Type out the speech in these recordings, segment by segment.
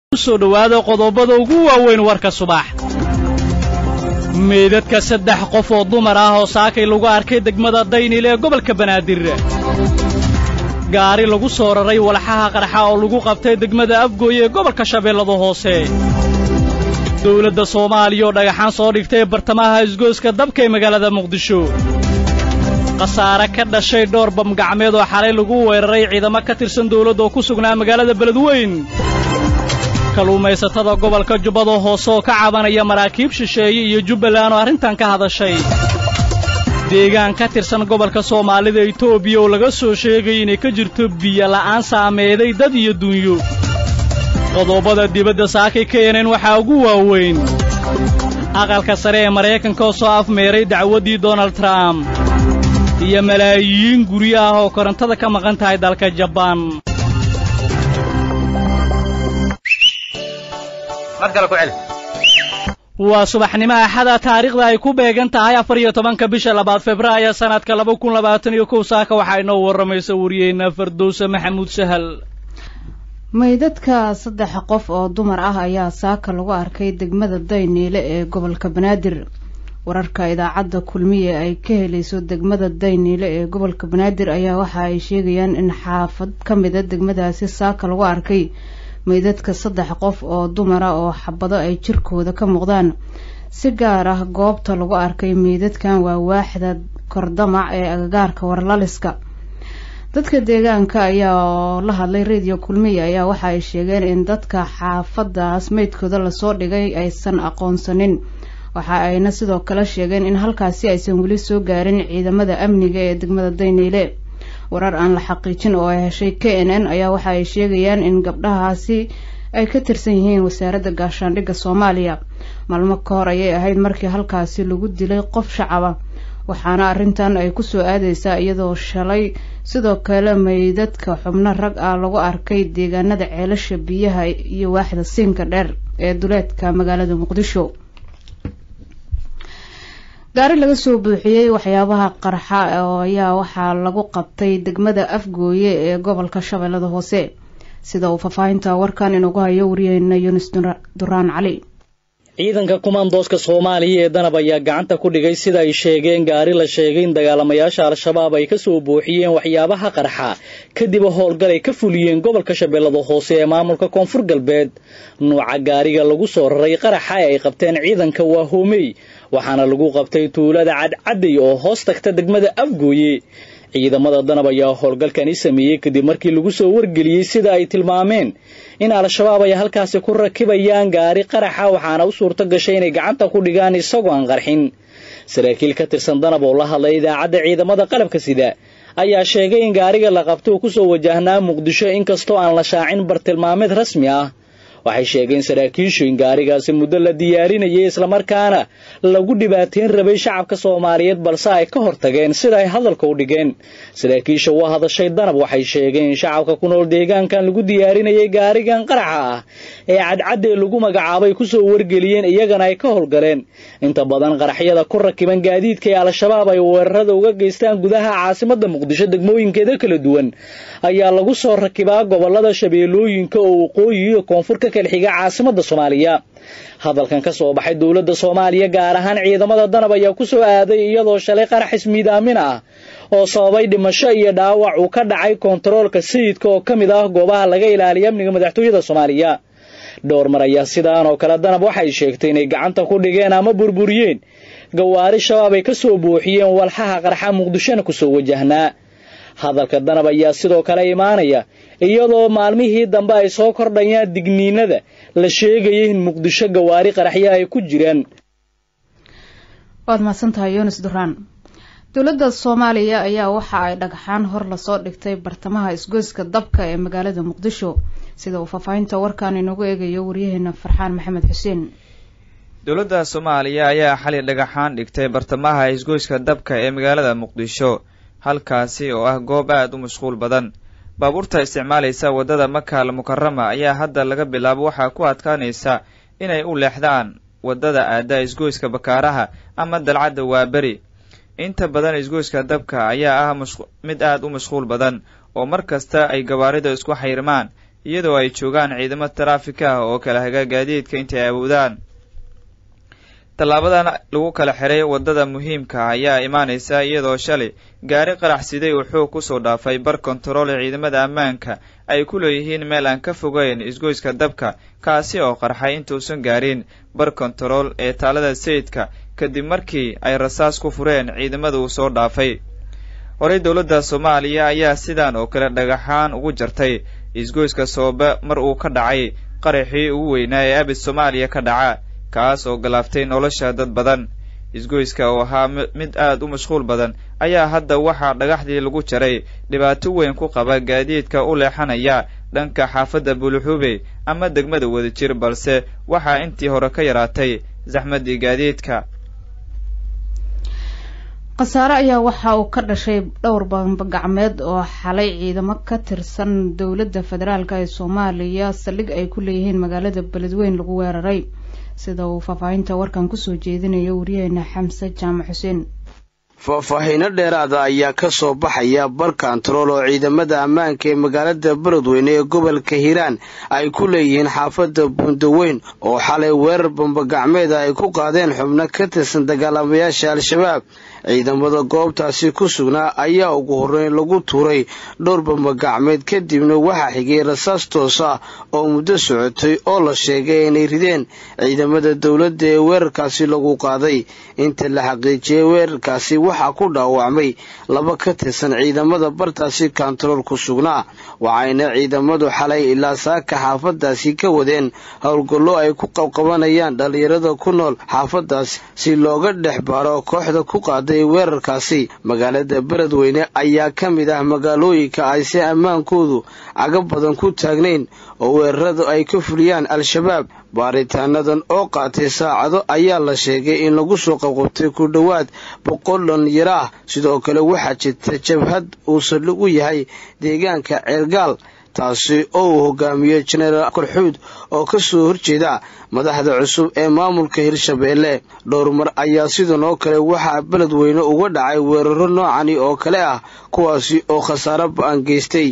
soo dhowaada qodobada ugu waaweyn warka subax meydadka saddex qof oo dumar ah oo saakay lagu arkay degmada daynil ee gobolka banaadir gaari lagu soo raray walxaha qarxa oo lagu qabtay degmada afgooy ee gobolka shabeellada hoose dawladda soomaaliya oo dhagaxaan soo dhigtay bartamaha isgooska dabka ee magaalada muqdisho khasaare ka dhashay dhowr bamgacmeed oo xalay lagu weeraray ciidamo ka tirsan dawladda oo ku sugnaa magaalada beledweyn kalluumaysatada gobolka jubbada hoose oo ka cabanaya maraakiib shisheeye iyo jubbaland oo arrintan ka hadashay deegaan ka tirsan gobolka soomaalida etoobiya oo laga soo sheegay inay ka jirto biyo la'aan saameeday dad iyo dunyo qodobada dibadda saakay ka yeneen waxaa ugu waaweyn aqalka sare ee maraykanka oo soo afmeeray dacwaddii donald trump iyo malaayiin guryo ah oo korontada ka maqan tahay dalka jabaan waa subaxnimo axada taariikhda ay ku beegan tahay afar iyo tobanka bisha labaad februaayo sannadka laba kun labaatan iyo kow saaka waxaa inoo warramaysa wariyeyna fardowse maxamuud sahal meydadka saddex qof oo dumar ah ayaa saaka lagu arkay degmada dayniile ee gobolka banaadir wararka idaacadda kulmiye ay ka helayso degmada dayniile ee gobolka banaadir ayaa waxa ay sheegayaan in xaafad ka mida degmadaasi saaka lagu arkay meydadka saddex qof oo dumara oo xabado ay jirkooda ka muuqdaan si gaar ah goobta lagu arkay meydadkan waa waaxda kordamac ee agagaarka warlaliska dadka deegaanka ayaa la hadlay radio kulmiya ayaa waxa ay sheegeen in dadka xaafadaas meydkooda lasoo dhigay aysan aqoonsanin waxa ayna sidoo kale sheegeen in halkaasi aysan weli soo gaarin ciidamada amniga ee degmada dayniile warar aan la xaqiijin oo ay heshay k n n ayaa waxa ay sheegayaan in gabdhahaasi ay ka tirsan yihiin wasaaradda gaashaandhigga soomaaliya maalmo ka hor ayay ahayd markii halkaasi lagu dilay qof shacaba waxaana arrintan ay kusoo aadeysaa iyadoo shalay sidoo kale meydadka xubno rag ah lagu arkay deegaanada ceelasha biyaha iyo waaxda siinka dheer ee duleedka magaalada muqdisho gaari laga soo buuxiyey waxyaabaha qarxa ayaa waxaa lagu qabtay degmada afgooye ee gobolka shabeellada hoose sida uu faahfaahinta warkan inugu hayo wariyeyna yunis duraan cali ciidanka kumaandooska soomaaliya ee danab ayaa gacanta ku dhigay sida ay sheegeen gaari la sheegay in dagaalamayaasha al-shabaab ay ka soo buuxiyeen waxyaabaha qarxa kadib howlgal ay ka fuliyeen gobolka shabeellada hoose ee maamulka koonfur galbeed nuuca gaariga lagu soo raray qaraxa ee ay qabteen ciidanka waa hoomey waxaana lagu qabtay tuulada cadcadday oo hoos tagta degmada afgooye ciidamada danab ayaa howlgalkani sameeyey kadib markii lagu soo wargeliyey sida ay tilmaameen in al-shabaab ay halkaasi ku rakibayaan gaari qaraxa waxaana u suurto gashay inay gacanta ku dhigaan isagoo aan qarxin saraakiil ka tirsan danab oo la hadlay idaacadda ciidamada qalabka sida ayaa sheegay in gaariga la qabto uu kusoo wajahnaa muqdisho inkastoo aan la shaacin bartilmaameed rasmi ah waxay sheegeen saraakiishu in gaarigaasi muddo la diyaarinayay islamarkaana lagu dhibaateyn rabay shacabka soomaaliyeed balse ay ka hortageen sida ay hadalka u dhigeen saraakiisha waa hadashay danab waxay sheegeen in shacabka ku nool deegaankan lagu diyaarinayay gaarigan qaraxa ah ee cadcaddee lagu magacaabay kusoo wargeliyeen iyagana ay ka howlgaleen inta badan qaraxyada ku rakiban gaadiidka ee al-shabaab ay weerarada uga geystaan gudaha caasimadda muqdisho degmooyinkeeda kala duwan ayaa lagu soo rakibaa gobolada shabeellooyinka oo waqooyi iyo koonfurka kalxiga caasimadda soomaaliya hadalkan ka soo baxay dowladda soomaaliya gaar ahaan ciidamada danab ayaa ku soo aaday iyadoo shalay qarax ismiidaamin ah oo sababay dhimasho iyo dhaawac uu ka dhacay koontaroolka sayidka oo ka mid ah goobaha laga ilaaliya amniga madaxtooyada soomaaliya dhowr mar ayaa sidaan oo kale danab waxay sheegtay inay gacanta ku dhigeen ama burburiyeen gawaari shabaab ay ka soo buuxiyeen walxaha qarxa muqdishona kusoo wajahnaa hadalka danab ayaa sidoo kale imaanaya iyadoo maalmihii dambe ay soo kordhayaan digniinada la sheegayay in muqdisho gawaari qaraxyo ay ku jiraan waad mahadsantahay yunis duraan dowladda soomaaliya ayaa waxa ay dhagxaan hor lasoo dhigtay bartamaha isgoyska dabka ee magaalada muqdisho sida uu faahfaahinta warkan inagu eegayo waryaheena farxaan maxamed xuseen dowladda soomaaliya ayaa xali dhagaxaan dhigtay bartamaha isgoyska dabka ee magaalada muqdisho halkaasi oo ah goob aad u mashquul badan baabuurta isticmaalaysa waddada maka al mukarama ayaa hadda laga bilaabo waxaa ku adkaanaysa inay u leexdaan waddada aada isgoyska bakaaraha ama dalcadda waaberi inta badan isgoyska dabka ayaa ah mid aad u mashquul badan oo mar kasta ay gawaarida isku xayrmaan iyadoo ay joogaan ciidamo taraafik ah oo kala haga gaadiidka intay awoodaan tallaabadan lagu kala xiray waddada muhiimka ayaa imaanaysa iyadoo shalay gaari qarax siday uu xoog kusoo dhaafay bar kontarool ee ciidamada ammaanka ay ku leeyihiin meel aan ka fogeyn isgoyska dabka kaasi oo qarxay intuusan gaarin bar kontarool ee taalada sayidka kadib markii ay rasaas ku fureen ciidamada uu soo dhaafay horey dowladda soomaaliya ayaa sidan oo kale dhagaxaan ugu jartay isgoyska soobe mar uu ka dhacay qaraxii ugu weynaa ee abid soomaaliya ka dhaca kaas oo galaaftay nolosha dad badan isgoyska oo ahaa mid aad u mashquul badan ayaa hadda waxaa dhagaxdii lagu jaray dhibaato weyn ku qaba gaadiidka u leexanaya dhanka xaafadda buluxube ama degmada wadajir balse waxaa intii hore ka yaraatay saxmaddii gaadiidka khasaare ayaa waxa uu ka dhashay dhowr bambagacmeed oo xalay ciidamo ka tirsan dowladda federaalk ee soomaaliya saldhig ay ku leeyihiin magaalada beledweyn lagu weeraray sida uu faahfaahinta warkan kusoo jeedinayo wariyaheena xamse jaamac xuseen faahfaahiino dheeraada ayaa ka soo baxaya bar kantarool oo ciidamada ammaanka ee magaalada beledweyne ee gobolka hiiraan ay ku leeyihiin xaafadda buundaweyn oo xalay weerar bambagacmeeda ay ku qaadeen xubno ka tirsan dagaalamayaasha al-shabaab ciidamada goobtaasi ku sugnaa ayaa ugu horreyn lagu tuuray dhowr bambagacmeed kadibna waxaa xigay rasaas toos ah oo muddo socotay oo la sheegay inay rideen ciidamada dowladda ee weerarkaasi lagu qaaday inta la xaqiijiyey weerarkaasi waxaa ku dhaawacmay laba ka tirsan ciidamada bartaasi kantarool ku sugnaa waxayna ciidamadu xalay ilaa saaka xaafadaasi ka wadeen howlgallo ay ku qabqabanayaan dhallinyarada ku nool xaafadaas si looga dhex baaro kooxda ku qaaday weerarkaasi magaalada beledweyne ayaa ka mid ah magaalooyinka ay si ammaankoodu caga badan ku taagnayn oo weeraradu ay ka fuliyaan al-shabaab baaritaanadan oo qaatay saacado ayaa la sheegay in lagu soo qabqabtay ku dhowaad boqol dhalinyaro ah sidoo kale waxaa jirta jabhad uu saldhig u yahay deegaanka ceergaal taasi oo uu hogaamiyo jenaraal korxuud oo ka soo horjeeda madaxda cusub ee maamulka hirshabeelle dhowr mar ayaa sidan oo kale waxaa beledweyne uga dhacay weeraro noocani oo kale ah kuwaasi oo khasaaro ba-an geystay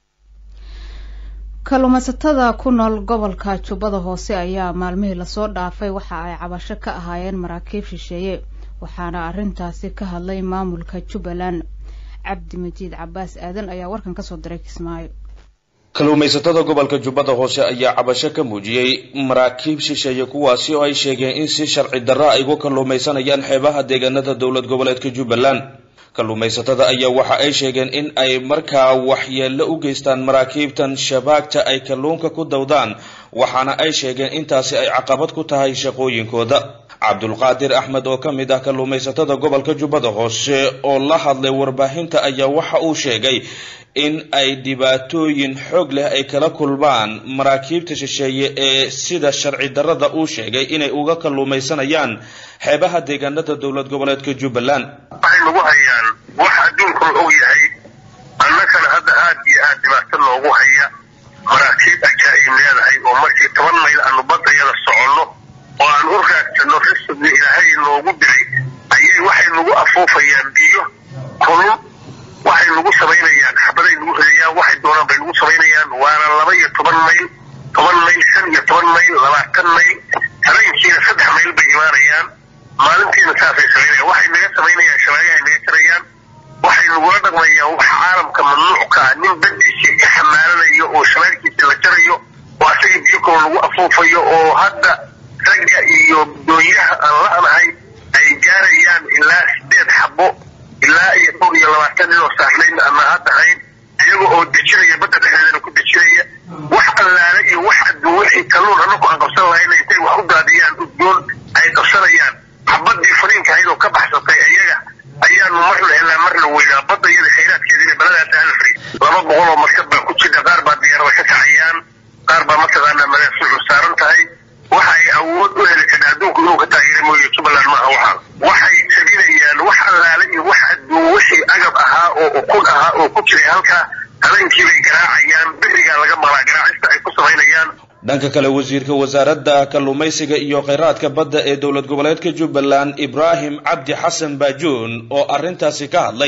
kalluumaysatada ku nool gobolka jubbada hoose ayaa maalmihii lasoo dhaafay waxa ay cabasho ka ahaayeen maraakiib shisheeye waxaana arrintaasi ka hadlay maamulka jubbaland cabdi majiid cabaas aadan ayaa warkan kasoo diray kismaayo kalluumaysatada gobolka jubbada hoose ayaa cabasho ka muujiyey maraakiib shisheeye kuwaasi oo ay sheegeen in si sharci darra ay uga kalluumaysanayaan xeebaha deegaanada dowlad goboleedka jubbaland kalluumaysatada ayaa waxa ay sheegeen in ay markaa waxyeello u geystaan maraakiibtan shabaagta ay kalluunka ku dawdaan waxaana ay sheegeen intaasi ay caqabad ku tahay shaqooyinkooda cabdulqaadir axmed oo ka mid ah kalluumaysatada gobolka jubbada hoose oo la hadlay warbaahinta ayaa waxa uu sheegay in ay dhibaatooyin xoog leh ay kala kulmaan maraakiibta shisheeye ee sida sharci darrada uu sheegay inay uga kalluumaysanayaan xeebaha deegaanada dowlad goboleedka jubbaland waxay nagu hayaan wax adduunka la og yahay annagana hadda aad iyo aad dhibaato noogu haya maraakiib ajaa'ib leedahay oo markii toban mayl aanu baddayada soconno oo aan u raagsanno risqi ilaahay noogu diray ayay waxay nagu afuufayaan biyo kulul waxay nagu samaynayaan xabaday nagu ridayaan waxay doonaan bay nagu samaynayaan waana laba iyo toban mayl toban mayl shan iyo toban mayl labaatan mayl habeenkiina saddex mayl bay imaanayaan maalintiina saasay samaynayaan waxay naga samaynayaan shabaagahay naga jarayaan waxay nagula dhaqmayaan waxa caalamka mamnuucka ah nin badiisii ka xamaalanayo oo shabaagkiisii la jarayo oo asaga biyo kalo lagu afuufayo oo hadda ragga iyo doonyaha aan la-nahay ay gaarayaan ilaa sideed xabo ilaa iyo dhowr iyo labaatan nin oo saarnayn ama hadda hayn iyaga oo dejinaya badda dhexdeedana ku dejinaya wax allaale iyo wax adduun wixii kalluun annagu aan qabsan lahayna intay wax u daadiyaan udgoon ay qabsanayaan xabadii fariinka ahayd oo ka baxsatay iyaga ayaanu marna helaa marna weynaa badda iyada khayraadkeediina baladaas alfri laba boqol oo markab baa ku jira qaar baa diyaarada ka kacayaan qaar baa mataqaanaa madaasuucu saaran tahay waxa ay awood u heli karta adduunku inuu ka taageera mooye jubbaland maaha waxaa waxay sabinayaan wax allaale iyo wax adduun wixii agab ahaa oo ukun ahaa oo ku jiray halkaa habeenkii bay garaacayaan berigaa laga maqlaa garaacista ay ku samaynayaan dhanka kale wasiirka wasaaradda kalluumaysiga iyo kheyraadka badda ee dowlad goboleedka jubbaland ibraahim cabdi xasan baajuun oo arrintaasi ka hadlay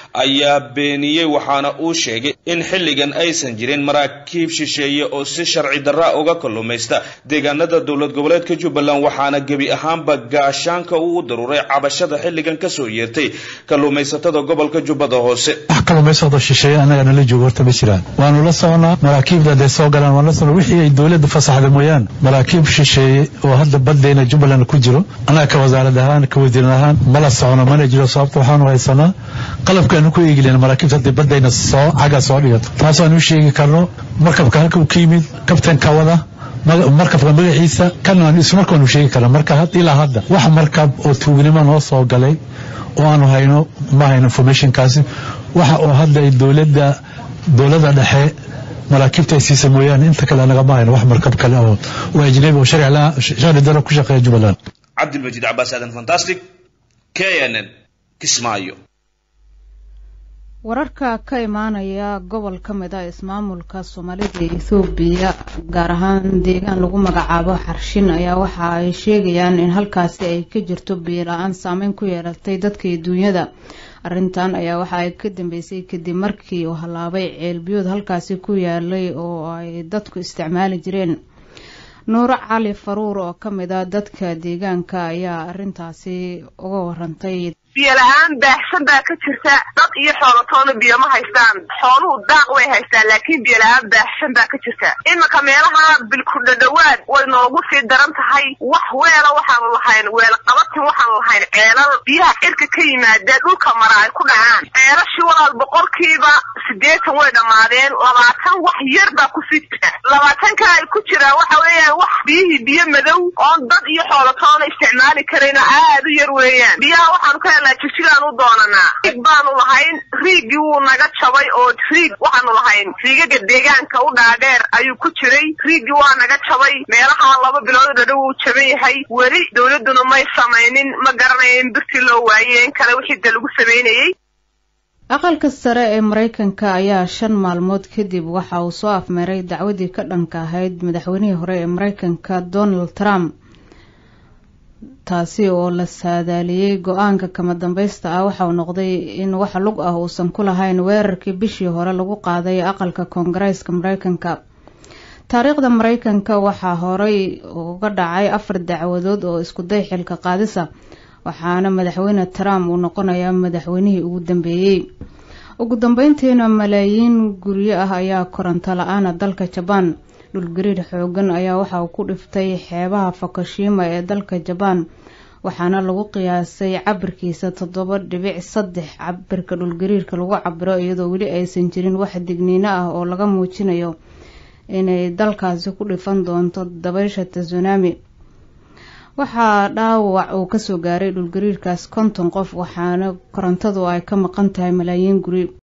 ayaa beeniyey waxaana uu sheegay in xilligan aysan jirin maraakiib shisheeye oo si sharci darra uga kalluumaysta deegaanada dowlad goboleedka jubbaland waxaana gebi ahaanba gaashaanka uu u daruuray cabashada xilligan kasoo yeertay kalluumaysatada gobolka jubbada hoose wax kalluumaysado shisheeye annaga nala joogo horta ma jiraan waanu la soconaa maraakiibda hadday soo galaan waan la socnaa wixii ay dowladda fasaxda mooyaan maraakiib shisheeye oo hadda baddeena jubbaland ku jiro annaga ka wasaarad ahaan ka wasiiran ahaan mala socono mana jiro sababta waxaanu haysanaa qalabkaanu ku eegilen maraakiibta hadday baddayna soo xagga soo dhigato taasaan u sheegi karno markabka halka uu ka yimid kabtanka wada markabka magaciisa kan aan ismarkaanu sheegi karna marka ilaa hadda wax markab oo tuugnimo noo soo galay oo aanu hayno ma hayno informationkaasi waxa oo hadda ay dowladda dowladda dhexe maraakiibta ay siisa mooyaane inta kale anagama hayno wax markab kale oo oo ajnabi oo sharci daro ku shaqeeya jubbaland cabdilmajiid cabaas aadan fantastic k n n kismaayo wararka ka imaanaya gobol ka mid a ismaamulka soomaalida ee ethoobiya gaar ahaan deegaan lagu magacaabo xarshin ayaa waxa ay sheegayaan in halkaasi ay ka jirto biyo la-aan saameyn ku yeelatay dadka iyo duunyada arrintan ayaa waxa ay ka dambeysay kadib markii uu hallaabay ceelbiyood halkaasi ku yaalay oo ay dadku isticmaali jireen nuuro cali faruur oo ka mid a dadka deegaanka ayaa arrintaasi uga warantay biyo la-aan baahsan baa ka jirta dad iyo xoolotoona biyo ma haystaan xooluhu daaq way haystaan laakiin biyo la-aan baahsan baa ka jirta iminka meelaha bilkudhadhawaad way noogu sii daran tahay wax weela waxaanu lahayn weel qabatin waxaanu lahayn ceelal biyaha cirka ka yimaada dhulka mara ay ku dhacaan ceelashii walaal boqolkiiba sideetan way dhammaadeen labaatan wax yar baa kusii jira labaatanka ay ku jiraan waxa weeyaan wax biyihii biyo madow oon dad iyo xoolotoona isticmaali karayna aad u yar weeyaan biyaha waxaanu ka helnaa jigjigaan u doonanaa riig baanu lahayn riigii wuu naga jabay oo riig waxaanu lahayn riigaga deegaanka u dhaadheer ayuu ku jiray riigii waa naga jabay meelaha laba bilood dhadhow uu jaban yahay weli dowladduna may samaynin ma garanaya in birtii loo waayey in kale wixii de lagu samaynayey aqalka sare ee mareykanka ayaa shan maalmood kadib waxa uu soo afmeeray dacwadii ka dhanka ahayd madaxweynihii hore ee mareykanka donald trump taasi oo la saadaaliyey go-aanka kama dambaysta ah waxa uu noqday in wax lug ah uusan ku lahayn weerarkii bishii hore lagu qaaday aqalka koongareeska mareykanka taariikhda mareykanka waxaa horey uga dhacay afar dacwadood oo iskuday xilka qaadisa waxaana madaxweyne trump uu noqonayaa madaxweynihii ugu dambeeyey ugu dambeyntiina malaayiin guryo ah ayaa koronto la-aana dalka jabaan dhulgariir xoogan ayaa waxa uu ku dhiftay xeebaha fukushima ee dalka jabaan waxaana lagu qiyaasay cabirkiisa toddoba dhibic saddex cabirka dhulgariirka lagu cabiro iyadoo weli aysan jirin wax digniino ah oo laga muujinayo inay dalkaasi ku dhifan doonto dabaysha tsunami waxaa dhaawac uu kasoo gaaray dhulgariirkaas konton qof waxaana korontadu ay ka maqan tahay malaayiin guri